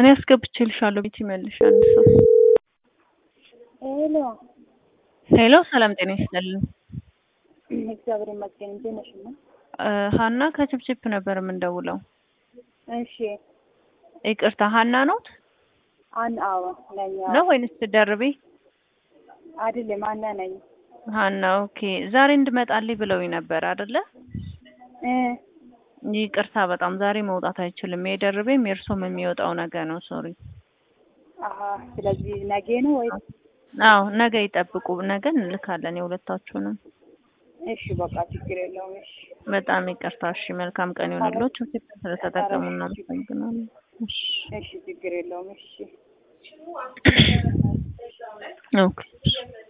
እኔ አስገብቼልሻለሁ ቤት ይመልሽ አንድ ሰው ሄሎ ሄሎ ሰላም ጤና ይስጥልን እግዚአብሔር ይመስገን እንዴት ነሽ? እና እ ሀና ከችፕችፕ ነበር የምንደውለው እሺ ይቅርታ ሀና ኖት አን አዎ ነኝ አዎ። ነው ወይንስ ደርቤ አይደለም አና ነኝ ሀና ኦኬ ዛሬ እንድመጣልኝ ብለውኝ ነበር አይደለ እ ይቅርታ በጣም ዛሬ መውጣት አይችልም የደርቤም የእርሶም የሚወጣው ነገ ነው ሶሪ አሀ ስለዚህ ነገ ነው ወይ? አዎ ነገ ይጠብቁ ነገ እንልካለን የሁለታችሁንም እሺ በቃ ችግር የለውም እሺ በጣም ይቅርታ እሺ መልካም ቀን ይሆንልዎት ችፕ ስለተጠቀሙ እናመሰግናለን እሺ እሺ ችግር የለውም እሺ ኦኬ